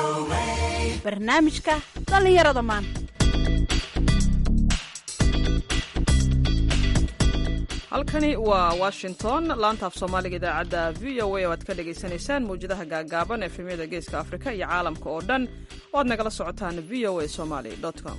barnaamijka dhallinyarada maanta halkani waa washington laanta af soomaaliga idaacadda v o a oo aad ka dhagaysanaysaan mawjadaha gaagaaban efemyada geeska afrika iyo caalamka oo dhan oo aad nagala socotaan v o a somaly com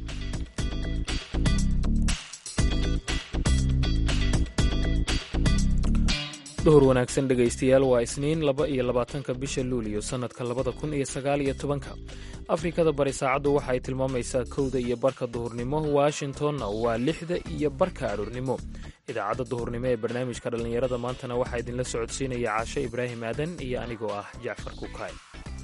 duhur wanaagsan dhegaystayaal waa isniin laba iyo labaatanka bisha luuliyo sannadka labada kun iyo sagaal iyo tobanka afrikada bari saacaddu waxa ay tilmaamaysaa kowda iyo barka duhurnimo washingtonna waa lixda iyo barka aroornimo idaacadda duhurnimo ee barnaamijka dhallinyarada maantana waxaa idinla socodsiinaya caashe ibraahim aadan iyo anigoo ah jacfar kukaay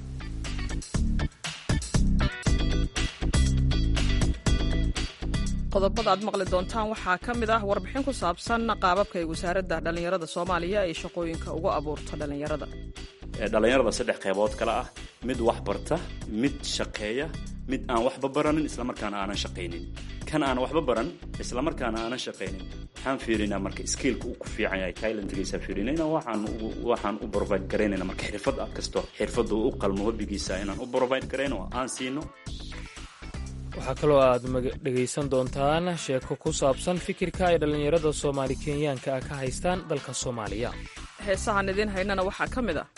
qodobada aad maqli doontaan waxaa ka mid ah warbixin ku saabsan qaababka ay wasaaradda dhallinyarada soomaaliya ay shaqooyinka ugu abuurto dhallinyarada dhallinyarada saddex qaybood kale ah mid wax barta mid shaqeeya mid aan waxba baranin islamarkaana aanan shaqaynin kan aan waxba baran islamarkaana aanan shaqaynin waxaan fiirinaa marka skiilka uu ku fiican yahay talentgiisa fiirinayna waxaan waxaan u provide garaynayna marka xirfad kasto xirfadda uu u qalmo hobbigiisa inaan u provide garayno oo aan siino waxaa kaloo aad dhegaysan doontaan sheeko ku saabsan fikirka ay dhallinyarada soomaali kenyaanka ah ka haystaan dalka soomaaliya heesahaan idiin haynana waxaa ka mid ah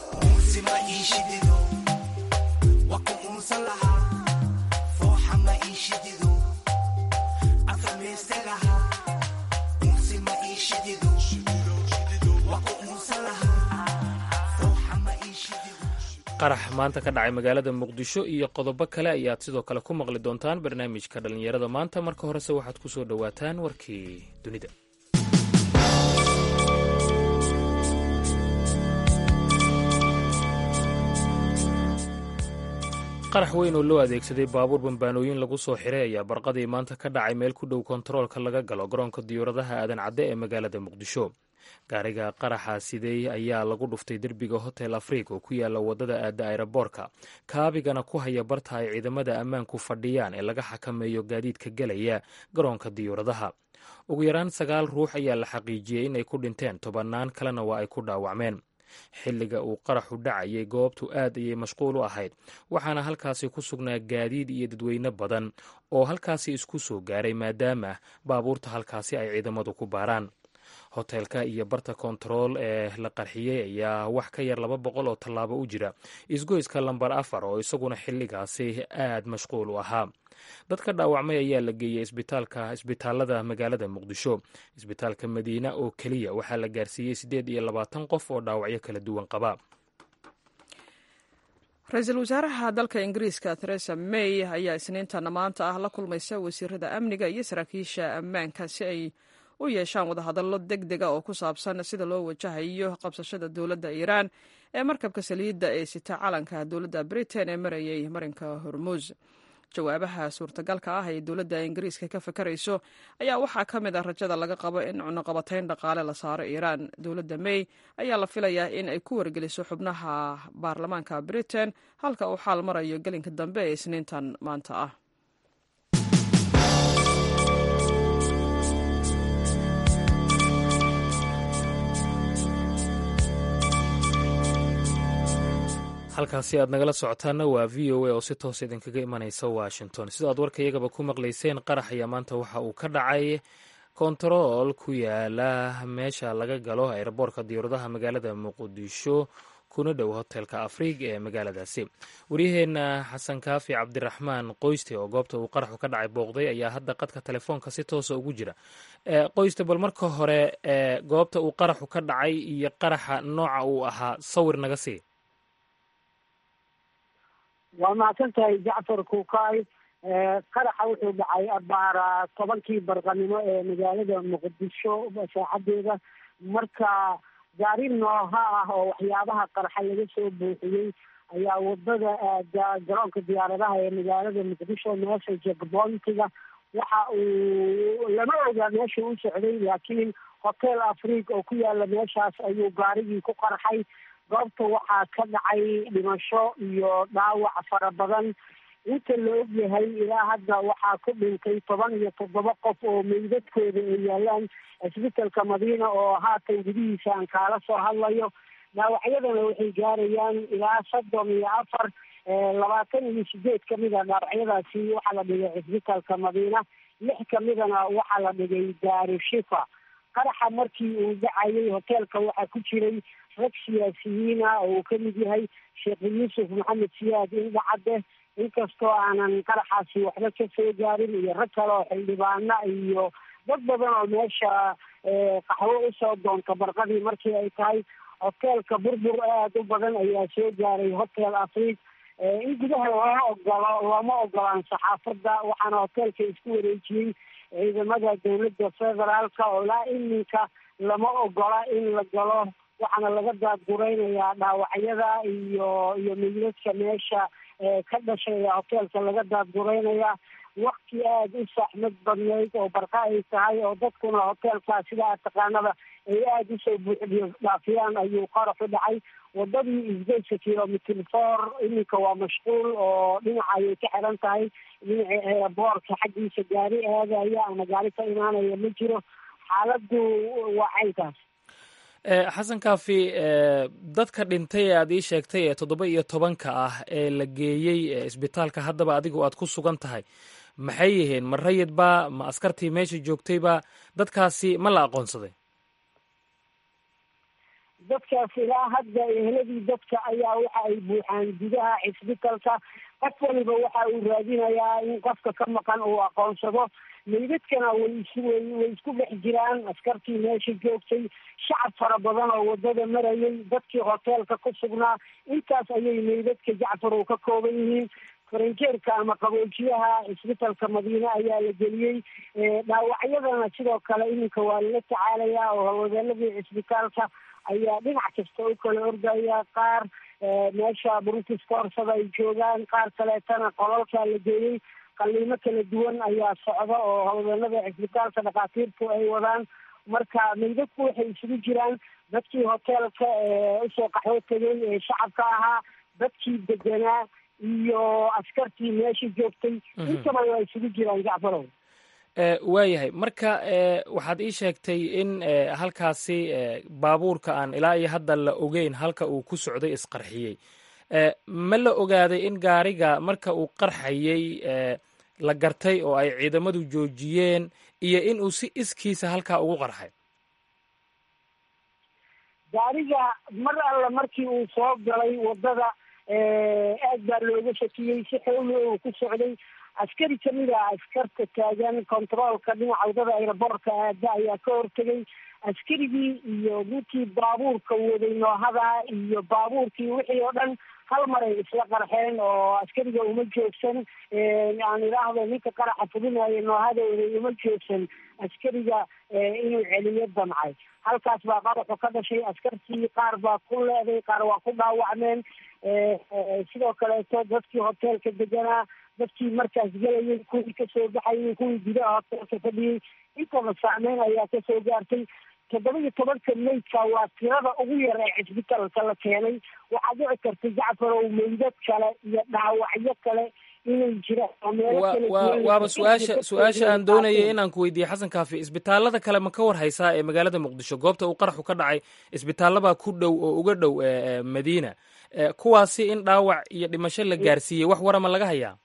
qarax maanta ka dhacay magaalada muqdisho iyo qodobo kale ayaad sidoo kale ku maqli doontaan barnaamijka dhallinyarada maanta marka horese waxaad ku soo dhowaataan warkii dunida qarax weyn oo loo adeegsaday baabuur bambaanooyin lagu soo xiray ayaa barqadii maanta ka dhacay meel ku dhow kontaroolka laga galo garoonka diyuuradaha aadan cadde ee magaalada muqdisho gaariga qaraxa sidey ayaa lagu dhuftay derbiga hotel afriik oo ku yaala wadada aada ayraboorka kaabigana ku haya barta ay ciidamada ammaanku fadhiyaan ee laga xakameeyo gaadiidka gelaya garoonka diyuuradaha ugu yaraan sagaal ruux ayaa la xaqiijiyey inay ku dhinteen tobannaan kalena waa ay ku dhaawacmeen xilliga uu qaraxu dhacayay goobtu aad ayay mashquul u ahayd waxaana halkaasi ku sugnaa gaadiid iyo dadweyne badan oo halkaasi isku soo gaaray maadaama baabuurta halkaasi ay ciidamadu ku baaraan hoteelka iyo barta kontarool ee la qarxiyey ayaa wax ka yar laba boqol oo tallaabo u jira isgoyska lambar afar oo isaguna xilligaasi aad mashquul u ahaa dadka dhaawacmay ayaa la geeyey isbitaalka isbitaalada magaalada muqdisho isbitaalka madiina oo keliya waxaa la gaarsiiyey siddeed iyo labaatan qof oo dhaawacyo kala duwan qaba ra-iisul wasaaraha dalka ingiriiska theresa may ayaa isniintana maanta ah la kulmaysa wasiirada amniga iyo saraakiisha ammaanka si ay u yeeshaan wadahadallo deg dega oo ku saabsan sida loo wajahayo qabsashada dowladda iiraan ee markabka saliidda ee sita calanka dowladda britain ee marayay marinka hormuus jawaabaha suurtagalka ah ee dowladda ingiriiska ka fakarayso ayaa waxaa ka mid ah rajada laga qabo in cunuqabatayn dhaqaale la saaro iiraan dowladda may ayaa la filayaa in ay ku wargeliso xubnaha baarlamaanka britain halka uu xaal marayo gelinka dambe ee isniintan maanta ah halkaasi aad nagala socotaana waa v o a oo si toos idinkaga imanaysa washington sidoo aad warkayagaba ku maqlayseen qarax ayaa maanta waxa uu ka dhacay kontarool ku yaala meesha laga galo ayraboorka diyuuradaha magaalada muqdisho kuna dhow hotelka afriig ee magaaladaasi waryaheena xasan kaafi cabdiraxmaan qoyste oo goobta uu qaraxu ka dhacay booqday ayaa hadda qadka telefoonka si toosa ugu jira qoyste bal marka hore goobta uu qaraxu ka dhacay iyo qaraxa nooca uu ahaa sawir naga sii waa mahadsan tahay jacfar kukaay qaraxa wuxuu dhacay abaara tobankii barqanimo ee magaalada muqdisho saacadeeda marka gaari nooha ah oo waxyaabaha qarxa laga soo buuxiyey ayaa wadada garoonka diyaaradaha ee magaalada muqdisho meesha jekbointiga waxa uu lama ogaa meesha u socday laakiin hotel afriig oo ku yaala meeshaas ayuu gaarigii ku qarxay goobta waxaa ka dhacay dhimasho iyo dhaawac fara badan inta la ogyahay ilaa hadda waxaa ku dhintay toban iyo toddoba qof oo meydadkooda ay yaalaan cisbitalka madiina oo haatan gudihiisa aan kaala soo hadlayo dhaawacyadana waxay gaarayaan ilaa soddon iyo afar labaatan iyo sideed kamida dhaawacyadaasi waxaa la dhigay cisbitaalka madiina lix kamidana waxaa la dhigay daarushifa qaraxa markii uu dhacayay hoteelka waxaa ku jiray rag siyaasiyiina oo uu kamid yahay sheekh yuusuf maxamed siyaad indhacadde inkastoo aanan qaraxaasi waxba ka soo gaarin iyo rag kale oo xildhibaana iyo dad badan oo meesha qaxwo usoo doonta barqadii markii ay tahay hoteelka burbur aada u badan ayaa soo gaaray hotel afric in gudaha looma ogolo looma ogolaan saxaafadda waxaana hoteelka isku wareejiyey ciidamada dowladda federaalka oo ilaa iminka lama ogola in la galo waxaana laga daadgureynayaa dhaawacyada iyo iyo meydadka meesha ka dhashay ee hoteelka laga daadgureynaya wakti aada u saxmad badnayd oo barqa ay tahay oo dadkuna hoteelka sida aad taqaanaba ay aada usoo buuxdiyo dhaafiyaan ayuu qaraxu dhacay wadadii isgeysa kilomitr four iminka waa mashquul oo dhinaca ayay ka xiran tahay dhinaca eeraboorka xaggiisa gaari aadaya ama gaari ka imaanaya ma jiro xaaladu waa caynkaas xasan kaafi dadka dhintay ee aad ii sheegtay ee toddoba iyo tobanka ah ee la geeyey isbitaalka haddaba adigu aad ku sugan tahay maxay yihiin ma rayidba ma askartii meesha joogtayba dadkaasi ma la aqoonsaday dadkaas ilaa hadda eheladii dadka ayaa waxa ay buuxaan gudaha cisbitaalka qof waliba waxa uu raadinayaa in qofka ka maqan uu aqoonsado meydadkana way is way way isku dhex jiraan askartii meesha joogtay shacab fara badan oo wadada marayay dadkii hoteelka ku sugnaa intaas ayay meydadka jacfar uu ka kooban yihiin faranjeerka ama qaboojiyaha cisbitaalka madiine ayaa la geliyey dhaawacyadana sidoo kale iminka waa lala tacaalayaa oo hawlwadeenadii cisbitaalka ayaa dhinac kasta u kala ordaya qaar meesha british koorsada ay joogaan qaar kaleetana qolalka la geeyey qaliimo kala duwan ayaa socda oo hawlwadeenada cisbitaalka dhakhaatiirtu ay wadaan marka meydadku waxay isugu jiraan dadkii hoteelka usoo qaxwo tegay ee shacabka ahaa dadkii deganaa iyo askartii meesha joogtay intaba waa isugu jiraan jacfarow waayahay marka waxaad ii sheegtay in halkaasi baabuurka aan ilaa iyo hadda la ogeyn halka uu ku socday isqarxiyey ma la ogaaday in gaariga marka uu qarxayey la gartay oo ay ciidamadu joojiyeen iyo in uu si iskiisa halkaa ugu qarxay gaariga mar alla markii uu soo galay wadada aad baa looga shakiyey si xowli uu ku socday askari kamid a askarta taagan controolka dhinaca wadada aeroboortka aada ayaa ka hortegay askarigii iyo ninkii baabuurka waday noohada iyo baabuurkii wixii oo dhan hal mar ay isla qarxeen oo askariga uma joogsan aan idhaahdo ninka qaraxa fudinaya noohada waday uma joogsan askariga inuu celiyo damcay halkaas baa qaraxu ka dhashay askartii qaar baa ku leeday qaar waa ku dhaawacmeen sidoo kaleeto dadkii hoteelka deganaa dadkii markaas gelayay kuwii kasoo baxayay kuwii gudaha hoteelka fadhiyey intaba saameyn ayaa kasoo gaartay toddoba iyo tobanka meydka waa tirada ugu yar ee cisbitaalka la keenay waxaa dhici karta jacfarow meydad kale iyo dhaawacyo kale inay jiraan waaba su-aasha su-aasha aan doonayay inaan ku weydiiye xasan kaafi isbitaalada kale ma ka war haysaa ee magaalada muqdisho goobta uu qaraxu ka dhacay isbitaallabaa ku dhow oo uga dhow madiina kuwaasi in dhaawac iyo dhimasho la gaarsiiyey wax warama laga hayaa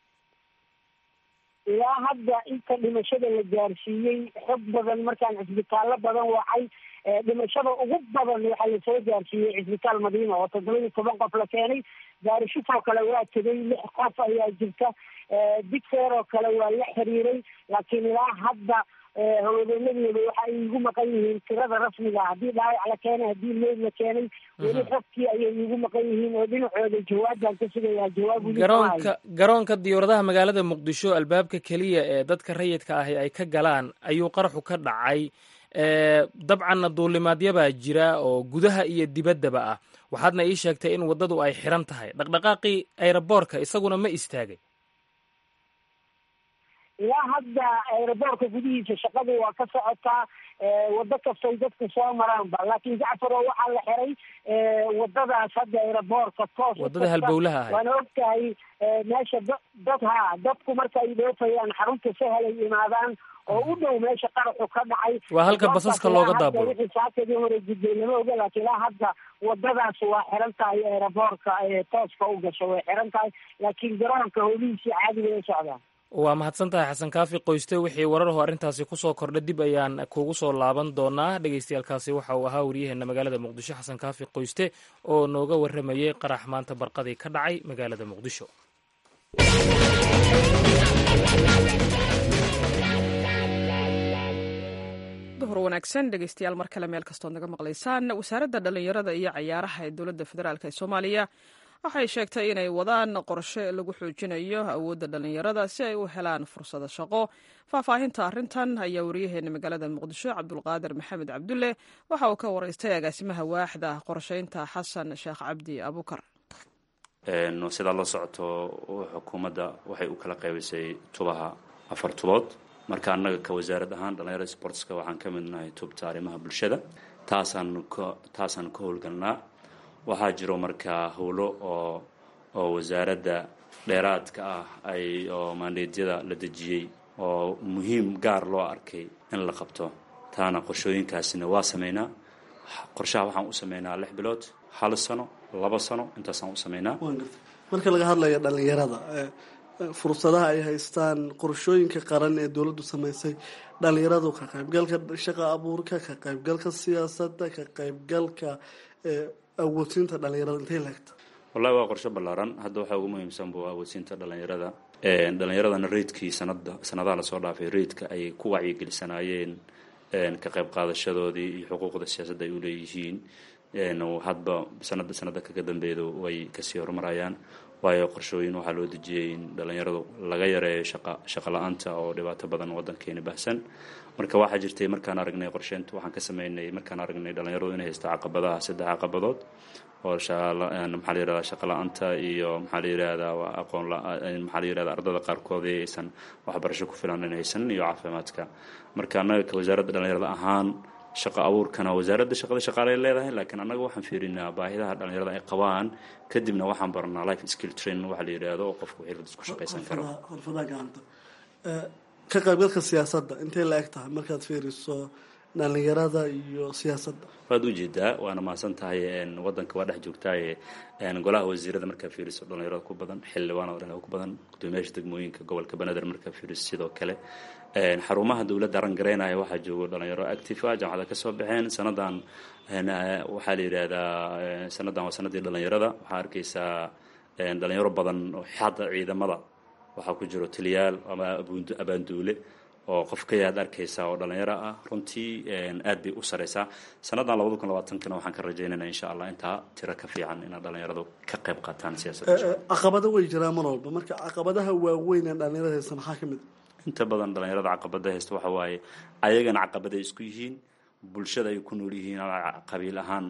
ilaa hadda inta dhimashada la gaarsiiyey xog badan markaan cisbitaallo badan wacay dhimashada ugu badan waxaa lasoo gaarsiiyey cisbitaal madiina oo toddoba iyo toban qof la keenay gaarishufoo kale waa tegay lix qof ayaa jirta digfeer oo kale waa la xiriiray laakiin ilaa hadda howlwadeenadooda waxa ay igu maqan yihiin tirada rasmiga haddii dhaawac la keenay haddii meyd la keenay weli xogtii ayay igu maqan yihiin oo dhinacooda jawaabaan ka sugayaa jawaab garoonka garoonka diyauradaha magaalada muqdisho albaabka keliya ee dadka rayidka ahi ay ka galaan ayuu qaraxu ka dhacay dabcanna duulimaadyabaa jira oo gudaha iyo dibaddaba ah waxaadna ii sheegtay in waddadu ay xiran tahay dhaqdhaqaaqii ayroboorka isaguna ma istaagay ilaa hadda aeroboortka gudihiisa shaqadu waa ka socotaa wado kastoy dadku soo maraanba laakiin jacfar oo waxaa la xiray wadadaas hadda aeroboortka toos wadada halbowlaha ahayd waana ogtahay meesha da dad ha dadku marka ay dhoofayaan xarunta sahel ay imaadaan oo u dhow meesha qaraxu ka dhacay waa halka basaska looga daabulo wixii saakadii hore gudbay lama oga laakiin ilaa hadda wadadaas waa xiran tahay aeroboortka tooska u gasho way xiran tahay laakiin garoonka howlihiisii caadi bay u socdaan waa mahadsan tahay xasan kaafi qoyste wixii wararho arrintaasi kusoo kordha dib ayaan kugu soo laaban doonaa dhegeystayaalkaasi waxa uu ahaa waryaheena magaalada muqdisho xasan kaafi qoyste oo nooga warramayey qarax maanta barqadii ka dhacay magaalada muqdisho duhur wanaagsan dhegeystayaal mar kale meel kastood naga maqlaysaan wasaaradda dhallinyarada iyo cayaaraha ee dowladda federaalk ee soomaaliya waxay sheegtay inay wadaan qorshe lagu xoojinayo awoodda dhallinyarada si ay u helaan fursado shaqo faahfaahinta arrintan ayaa wariyaheena magaalada muqdisho cabdulqaadir maxamed cabdulle waxa uu ka waraystay agaasimaha waaxda qorsheynta xasan sheekh cabdi abukar sidaa la socoto xukuumadda waxay u kala qaybisay tubaha afar tubood marka annaga ka wasaarad ahaan dhallinyarada sportska waxaan ka midnahay tubta arrimaha bulshada taasaan ka taasaan ka howlgalnaa waxaa jiro markaa howlo oo oo wasaaradda dheeraadka ah ay oo maandeedyada la dejiyey oo muhiim gaar loo arkay in la qabto taana qorshooyinkaasina waa sameynaa qorshaha waxaan u sameynaa lix bilood hal sano laba sano intaasaan u sameynaa marka laga hadlayo dhallinyarada fursadaha ay haystaan qorshooyinka qaran ee dowladdu samaysay dhalinyaradu ka qaybgalka shaqa abuurka ka qaybgalka siyaasadda ka qaybgalka awoodsiinta dhalinyarada intay laegta wallahi waa qorshe ballaaran hadda waxaa ugu muhiimsan bu awoodsiinta dhalinyarada dhalinyaradana reydkii sanada sanadaha lasoo dhaafay reydka ay ku wacyigelisanaayeen ka qayb qaadashadoodii iyo xuquuqda siyaasadda ay uleeyihiin hadba sanada sanada kaga dambeedu way kasii horumarayaan waayo qorshooyin waxaa loo dejiyey in dhalinyaradu laga yareeyo shaqa shaqa la-aanta oo dhibaato badan wadankeeni bahsan marka waxaa jirtay markaan aragnay qorsheynta waxaan ka sameynay markaan aragnay dhalinyaradu inay haysto caqabadaha saddex caqabadood oo maxaa la yirahdaa shaqa la-aanta iyo maxaa la yirahdaa aqoon maxaa la yirahdaa ardada qaarkoodii aysan waxbarasho ku filan in haysan iyo caafimaadka marka annaga ka wasaaradda dhalinyarada ahaan shaqa abuurkana wasaaradda shaqada shaqaaley leedahay laakiin annaga waxaan fiirinaa baahidaha dhalinyarada ay qabaan kadibna waxaan baranaa life skill train waxa la yidhaahdo oo qofku xirfad isku shaqaysan karo xirfadaha gacanta ka qaybgalka siyaasadda intay la eg tahay markaad fiiriso dhalinyarada iyo siyaasadda waad ujeedaa waana mahadsan tahay wadanka waa dhex joogtaaye golaha wasiirada markaa fiiriso dhalinyarada ku badan xildhibaanada dhalinyarada ku badan gudoomiyaasha degmooyinka gobolka banaadir markaa fiiriso sidoo kale xarumaha dowladda arangareynaya waxaa joogo dhalinyaro active ah jaamacada kasoo baxeen sanadan waxaa la yidhaahdaa sanadan waa sanadii dhalinyarada waxaa arkaysaa dhalinyaro badan hadda ciidamada waxaa ku jiro taliyaal ama abaanduule oo qof ka yaad arkaysa oo dhalinyaro ah runtii aad bay u sareysaa sanadan labada kun labaatankana waxaan ka rajaynayna insha allah intaa tiro ka fiican inaad dhalinyaradu ka qayb qaataan siyaasadda caqabado way jiraan mar walba marka caqabadaha waaweyn ee dhalinyarada haysta maxaa ka mid inta badan dhalinyarada caqabada haysta waxa waaye ayagana caqabaday isku yihiin bulshada ay ku nool yihiin qabiil ahaan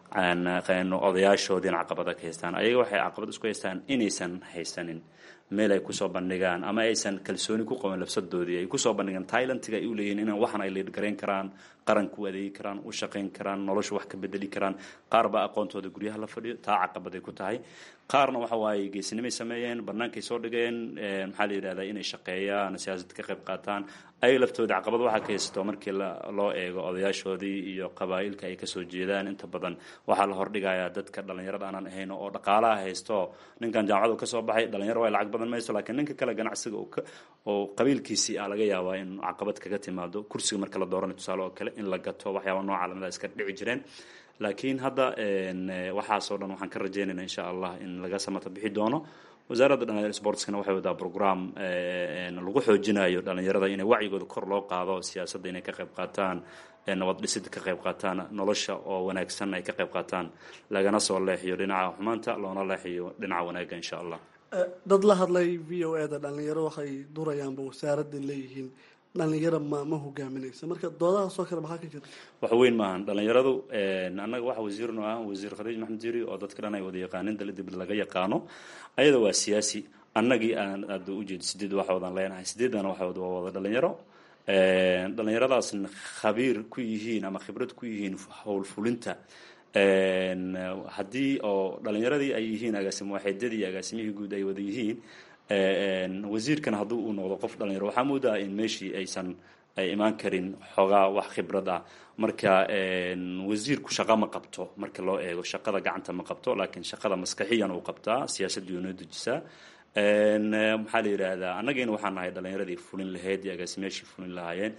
odayaashoodiina caqabada ka haystaan ayaga waxay caqabad isku haystaan inaysan haysanin meel ay kusoo bandhigaan ama aysan kalsooni ku qaban lafsadoodii ay kusoo bandhigaan tailantiga ay u leeyihin in waxan ay liidhgarayn karaan qaranka u adeegi karaan u shaqayn karaan nolosha wax ka bedeli karaan qaar baa aqoontooda guryaha la fadhiyo taa caqabaday ku tahay qaarna waxa waaye geesinimay sameeyeen bannaankay soo dhigeen maxaa la yidhahdaa inay shaqeeyaan siyaasad ka qayb qaataan ayaga laftooda caqabad waxaa ka haysato markii loo eego odayaashoodii iyo qabaa'ilka ay kasoo jeedaan inta badan waxaa la hordhigayaa dadka dhalinyarada aanan ahayn oo dhaqaalaha haysto ninkan jaamacadu kasoo baxay dhalinyaro waa lacag badan maysto laakiin ninka kale ganacsiga oo qabiilkiisii ah laga yaabaa in caqabad kaga timaado kursiga marka la dooranayo tusaale oo kale in la gato waxyaaba nooca lamida iska dhici jireen laakiin hadda waxaasoo dhan waxaan ka rajeynayna insha allah in laga samata bixi doono wasaaradda dhalinyarada sportskana waxay wadaa program lagu xoojinayo dhalinyarada inay wacyigooda kor loo qaado siyaasadda inay ka qayb qaataan nabad dhisid ka qayb qaataan nolosha oo wanaagsan ay ka qayb qaataan lagana soo leexiyo dhinaca xumaanta loona leexiyo dhinaca wanaagga insha allah dad la hadlay v o e da dhalinyaro waxay durayaanba wasaaradda leeyihiin dhalinyaro ma ma hogaaminaysa marka doodahaasoo kale maxaa ka jira wax weyn maahan dhalinyaradu annaga waxa wasiirno ah wasiir khadiij maxamed jiri oo dadka dhan ay wada yaqaanin dala dibad laga yaqaano ayada waa siyaasi annagii aan aada ujeedo sideed waxoodan leenahay sideedana waxood waa wada dhalinyaro dhalinyaradaasna khabiir ku yihiin ama khibrad ku yihiin howlfulinta haddii oo dhalinyaradii ay yihiin agaasim waaxeedyadii iyo agaasimihii guud ay wada yihiin wasiirkan haddii uu noqdo qof dhalinyaro waxaa moodaa in meeshii aysan ay imaan karin xoogaa wax khibrad ah marka wasiirku shaqa ma qabto marka loo eego shaqada gacanta ma qabto laakiin shaqada maskaxiyan uu qabtaa siyaasadii noo dejisaa maxaa la yidhaahdaa annagayna waxaan nahay dhalinyaradii fulin lahayd iyo agaasimayaashii fulin lahaayeen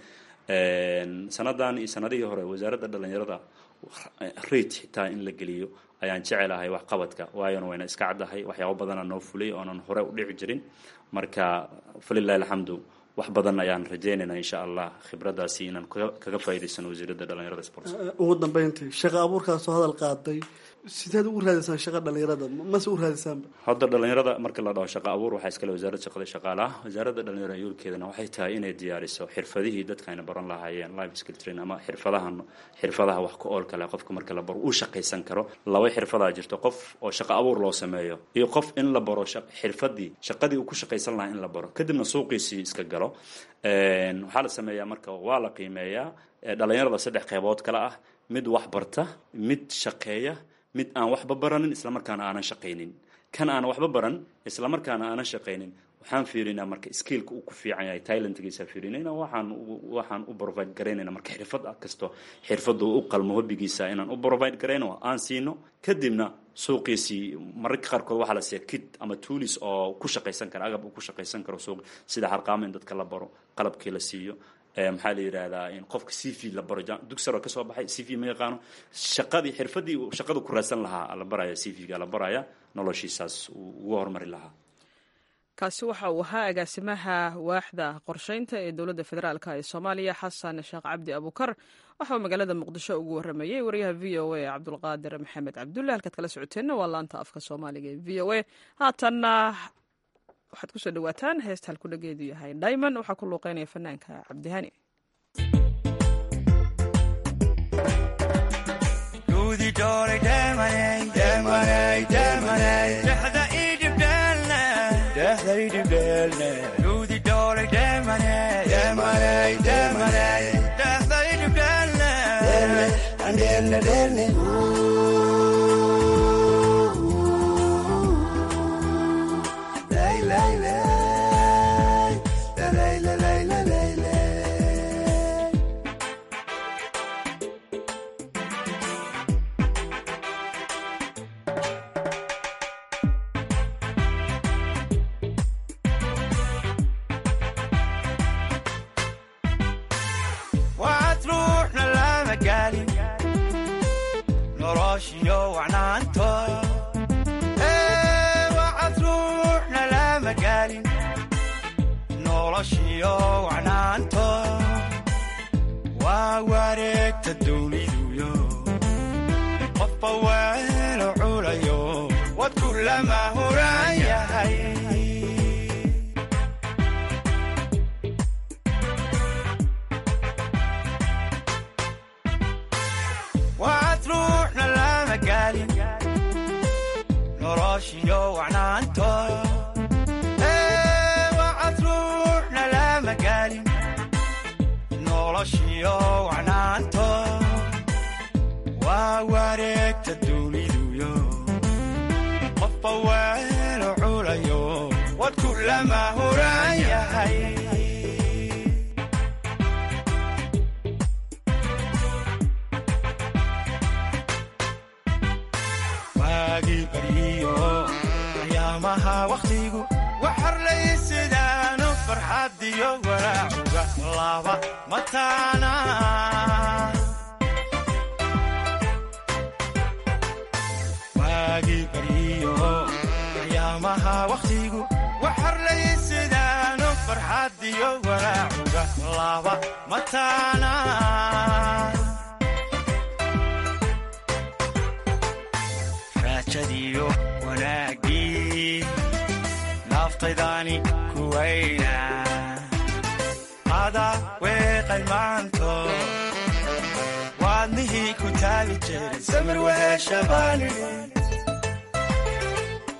sanadan iyo sanadihii hore wasaaradda dhalinyarada rate xitaa in la geliyo ayaan jecelahay waxqabadka waayona wayna iska caddahay waxyaabo badana noo fulay oonan hore u dhici jirin marka falilahi alxamdu wax badan ayaan rajaynaynaa insha allah khibradaasi inaan kaga faa'idaysano wasiiradda dhalinyarada sports ugu dambeyntii shaqa abuurkaasoo hadal qaaday sideed ugu raadiysaan shaqa dhalinyarada mase u raadisaanba hadda dhalinyarada marka la dhaho shaqa abuur waxaa iskale wasaaradda shaqada shaqaalaha wasaaradda dhalinyarada yoolkeedana waxay tahay inay diyaariso xirfadihii dadka ayna baran lahaayeen life skill train ama xirfadahan xirfadaha wax ka oolka leh qofka marka la baro uu shaqaysan karo laba xirfadaa jirto qof oo shaqa abuur loo sameeyo iyo qof in la baro xirfadii shaqadii uu ku shaqaysan lahaa in la baro kadibna suuqiisii iska galo waxaa la sameeyaa marka waa la qiimeeyaa dhalinyarada saddex qeybood kale ah mid wax barta mid shaqeeya mid aan waxba baranin islamarkaana aanan shaqaynin kan aan waxba baran islamarkaana aanan shaqaynin waxaan fiirinaa marka skillka uu ku fiican yahay talentgiisa fiirinayna waxaan waxaan u provide garaynayna marka xirfad kasto xirfadda u qalmo hobbigiisa inaan u provide garayno aan siino kadibna suuqiisii mararka qaarkood waxaa la siiya kit ama tuulis oo ku shaqaysan kara agab uu ku shaqaysan karo suuq sida harqaamo in dadka la baro qalabkii la siiyo maxaa la yidhahdaa in qofka c v la baro dugsaro kasoo baxay c v ma yaqaano shaqadii xirfadii shaqada ku raadsan lahaa la baraya c v-ga la baraya noloshiisaas ugu horumari lahaa kaasi waxa uu ahaa agaasimaha waaxda qorsheynta ee dowladda federaalk ee soomaaliya xasan sheekh cabdi abukar waxa uu magaalada muqdisho ugu waramayey wariyaha v o a cabdulqaadir maxamed cabdulle halkaad kala socoteenna waa laanta afka soomaaliga ee v o a haatanna waxaad kusoo dhawaataan heesta halku dhageedu yahay diamond waxaa ku luuqeynaya fanaanka cabdihani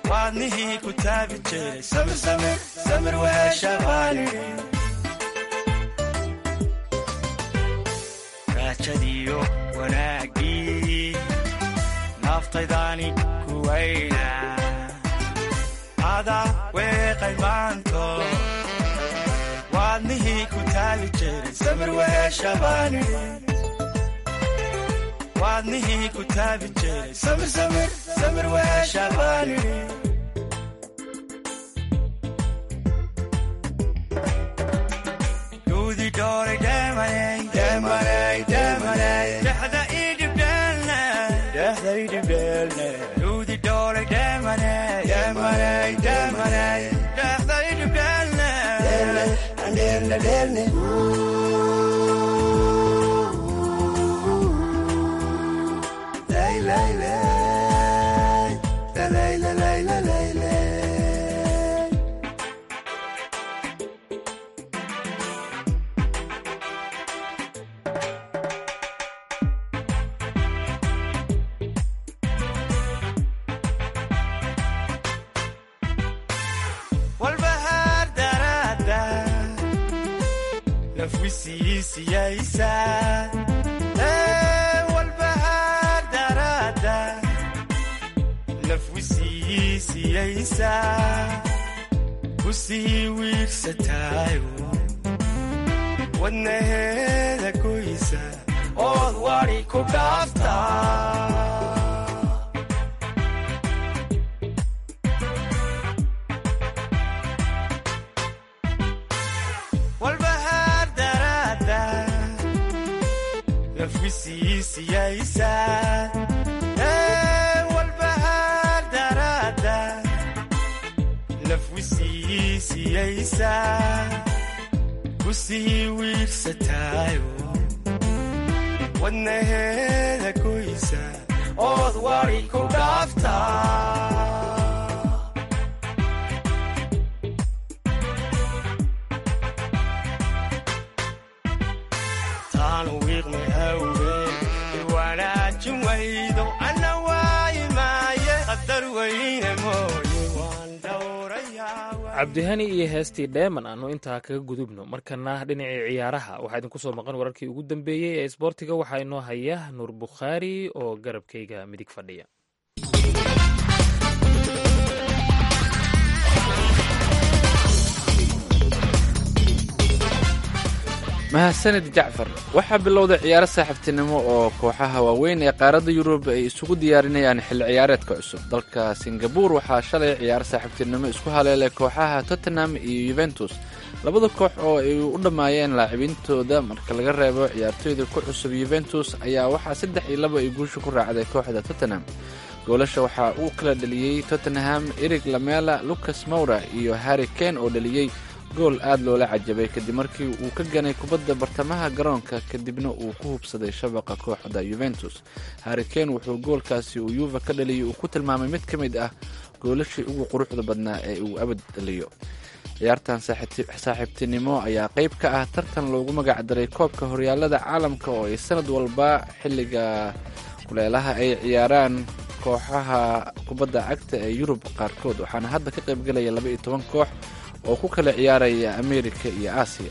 waadnihii ku taabi jiray samir samir samir weeshabaanidhi raajadiyo wanaaggii naftaydaani kuwayna ada weeqay maanto waadnihii ku taabi jiray samir weeshabaanidhi waadnihii ku taabi jiray samir samir samir weeshabaanidhi gudi dhoolay dheemanay dheemanay dheemanay dhexda idhibdheelne dhexda idhibdheelne gudi dhoolay dheemanay dheemanay dheemanay dhexda idhibdheelne dheelne dheelne lay lay lay lay lay lay lay lay lay walbahaar daraada nafwisiisiyaysa walbahaar daraada nafwisiisiyaysa ku sii wiirsataayo wadnaheeda goysa ood wadi ku dhaaftaa walbahaar daraada nafwisiisiyaysa walbahaar daraada nafwisiisiyaysa ku sii wiirsataayo wadnaheeda goysa ood wadi ku dhaaftaa taanu wiiqmay awgeen iwanaajin waydo anna waayi maaye qadar weyne mooye waan dhowrayaa cabdihani iyo heestii dheeman aanu intaa kaga gudubno markana dhinacii ciyaaraha waxaa idinku soo maqan wararkii ugu dambeeyey ee isboortiga waxaa inoo haya nuur bukhaari oo garabkayga midig fadhiya mahadsanid jacfar waxaa bilowday ciyaaro saaxiibtinimo oo kooxaha waaweyn ee qaaradda yurub ay isugu diyaarinayaan xilli ciyaareedka cusub dalka singabuur waxaa shalay ciyaaro saaxiibtinimo isku haleelay kooxaha tottenham iyo yuventus labada koox oo ay u dhammaayeen laacibintooda marka laga reebo ciyaartoyda ku cusub yuventus ayaa waxaa saddex iyo laba ay guusha ku raacday kooxda tottenham goolasha waxaa uu kala dheliyey tottenham erig lamela lucas mowra iyo harri kane oo dheliyey gool aad loola cajabay kadib markii uu ka ganay kubadda bartamaha garoonka kadibna uu ku hubsaday shabaqa kooxda yuventus harri kane wuxuu goolkaasi uu yuva ka dhaliyay uu ku tilmaamay mid ka mid ah goolashii ugu quruxda badnaa ee uu abad dhaliyo ciyaartan saaxiibtinimo ayaa qayb ka ah tartan loogu magac daray koobka horyaalada caalamka oo ay sanad walba xilliga kuleelaha ay ciyaaraan kooxaha kubadda cagta ee yurub qaarkood waxaana hadda ka qaybgelaya laba iyo toban koox oo ku kala ciyaaraya amerika iyo aasiya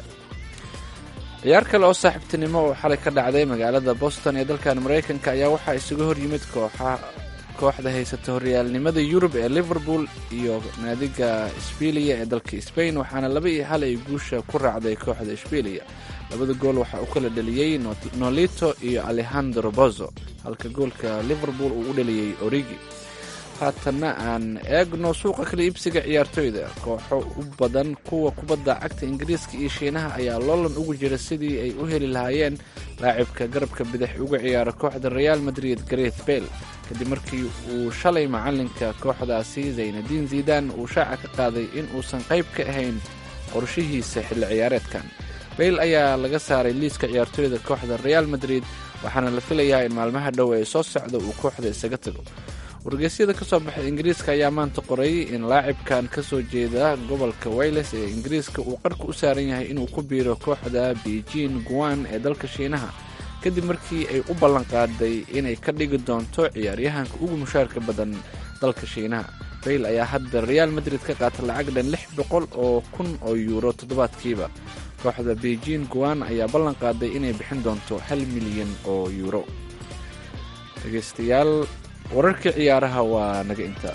ciyaar kale oo saaxiibtinimo oo xalay ka dhacday magaalada boston ee dalkan maraykanka ayaa waxaa isuga hor yimid kooxa kooxda haysata horyaalnimada yurub ee liverpool iyo naadiga sbilia ee dalka sbain waxaana laba iyo hal ay guusha ku raacday kooxda sbilia labada gool waxaa u kala dheliyey nolito iyo alejandro bozo halka goolka liverpool uu u dheliyey origi haatanna aan eegno suuqa kala iibsiga ciyaartoyda kooxo u badan kuwa kubadda cagta ingiriiska iyo shiinaha ayaa loolan ugu jira sidii ay u heli lahaayeen laacibka garabka bidix uga ciyaara kooxda real madrid gareth bale kadib markii uu shalay macalinka kooxdaasi zaynadiin zidan uu shaaca ka qaaday in uusan qayb ka ahayn qorshihiisa xilli ciyaareedkan bale ayaa laga saaray liiska ciyaartoyda kooxda real madrid waxaana la filayaa in maalmaha dhow ee soo socda uu kooxda isaga tago wargeysyada ka soo baxay ingiriiska ayaa maanta qoray in laacibkan ka soo jeeda gobolka wayles ee ingiriiska uu qarka u saaran yahay inuu ku biiro kooxda beijing guan ee dalka shiinaha kadib markii ay u ballanqaaday inay ka dhigi doonto ciyaaryahanka ugu mushaarka badan dalka shiinaha bayl ayaa hadda real madrid ka qaata lacag dhan lix boqol oo kun oo yuuro toddobaadkiiba kooxda beijing guan ayaa ballan qaaday inay bixin doonto hal milyan oo yuuro dhegeystayaal wararkii ciyaaraha waa naga inta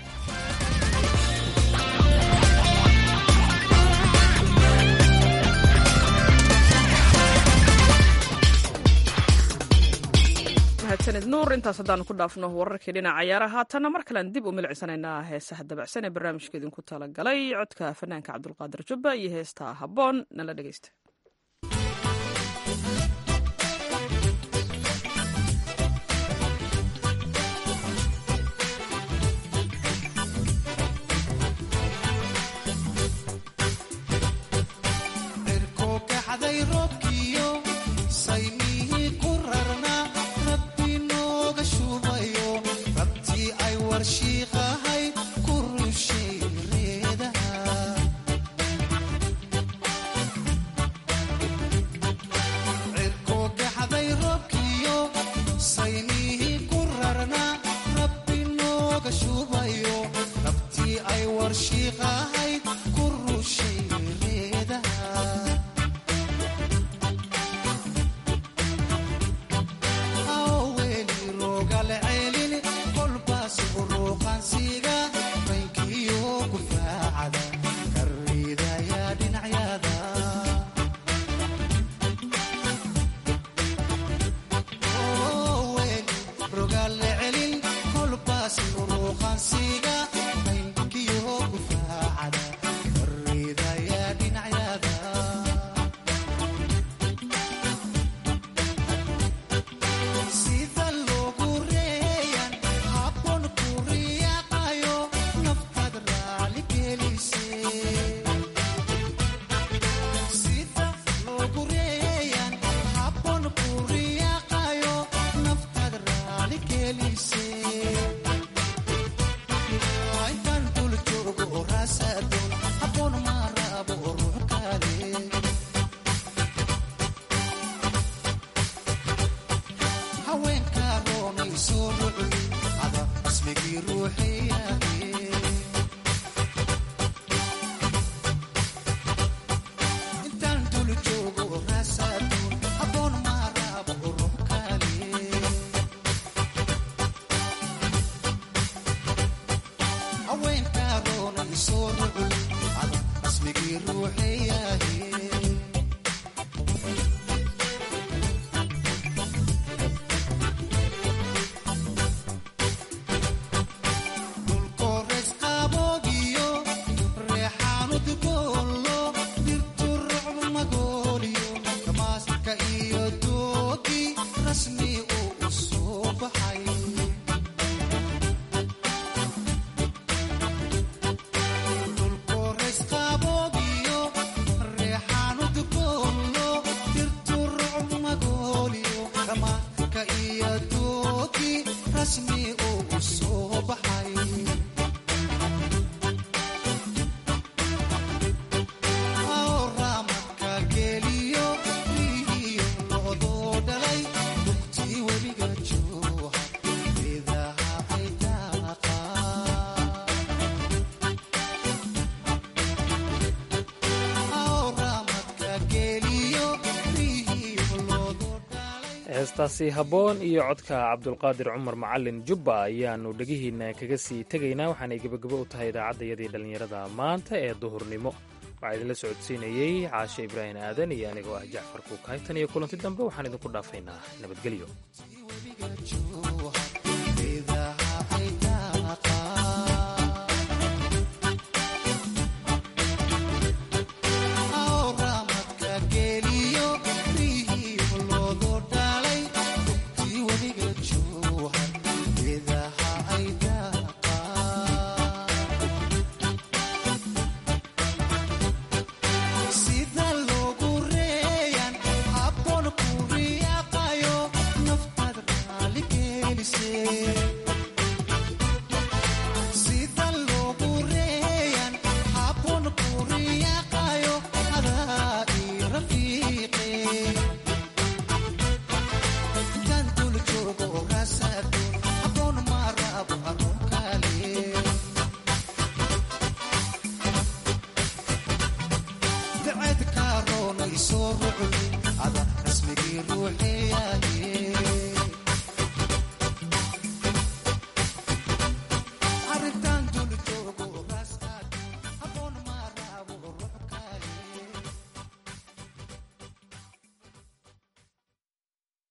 mahadsanid nuur intaas haddaanu ku dhaafno wararkii dhinaca ciyaaraha haatanna mar kalean dib u milicsanaynaa heesaha dabacsan ee barnaamijka idinku talagalay codka fanaanka cabdulqaadir jubba iyo heesta habboon nala dhegeysta heestaasi habboon iyo codka cabdulqaadir cumar macalin jubba ayaannu dhegihiinna kaga sii tegaynaa waxaanay gebagabo u tahay idaacaddayadii dhallinyarada maanta ee duhurnimo waxaa idinla socodsiinayey caashe ibraahim aadan iyo anigoo ah jacfar kuukay tan iyo kulanti dambe waxaan idinku dhaafaynaa nabadgelyo sida loogu reeyan habboon ku riyaaqayo naftaad yaay